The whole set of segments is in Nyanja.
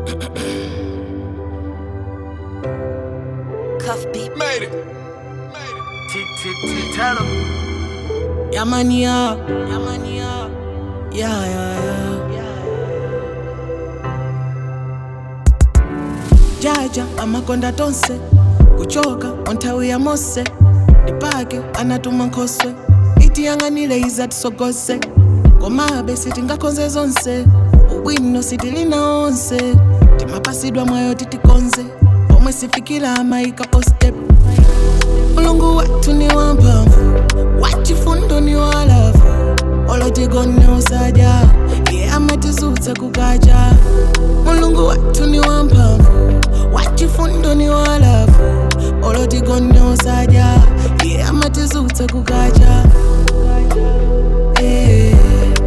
Cuff beat. Made it. Tell him. Yeah, man, yeah. Yeah, man, yeah. Yeah, yeah, yeah. jaja amakonda tonse kuchoka onthawi ya mose ndipake anatuma nkhoswe itiyang'anire iza tisogose komabe sitingakonze zonse ubwino sitilina onse timapasidwa mwayo titikonze pomwe sifikira amayika postep mulungu wathu ni wamphamvu wachifundo ni walavu olotigone usaja iye amatizutsa kukacha mulungu wathu ni wamphamvu wachifundo ni walavu olotigone usaja iye amatizutsa kukacha Eh,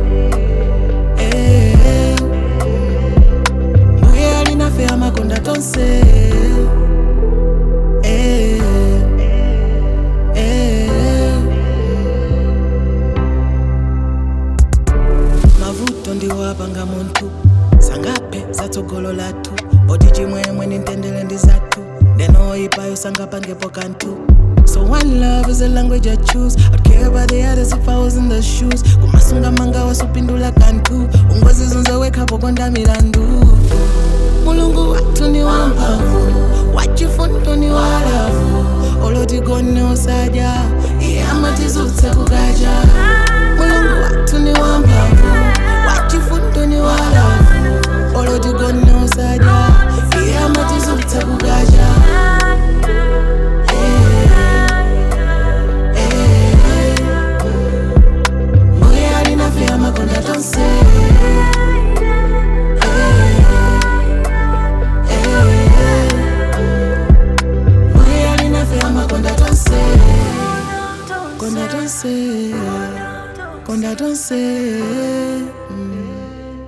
eh, mbuye alinafe amakonda tonse Eh, eh, mavuto ndiwapanga munthu sangape zatsogolo lathu oti chimwemwe nintendere ndi zathu ndenoyipayo sangapangepo kanthu So one love is a language I choose. I'd care about the others if I was in the shoes. Kumasunga manga wasupindula kantu. Ungozi zunzewekapo konda milandu. Mulungu watu ni wamphamvu, wachifundo ni walavu. Olotigone usaja, iye amatizutsa kukacha. Mulungu watu ni wamphamvu, wachifundo ni walavu. Olotigone usaja, iye amatizutsa kukacha. Mbuye alinafe amakonda tonse. Mbuye alinafe amakonda tonse. Konda tonse. Konda tonse. Mm.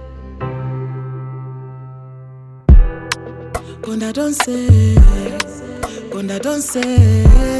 Konda tonse. Konda tonse.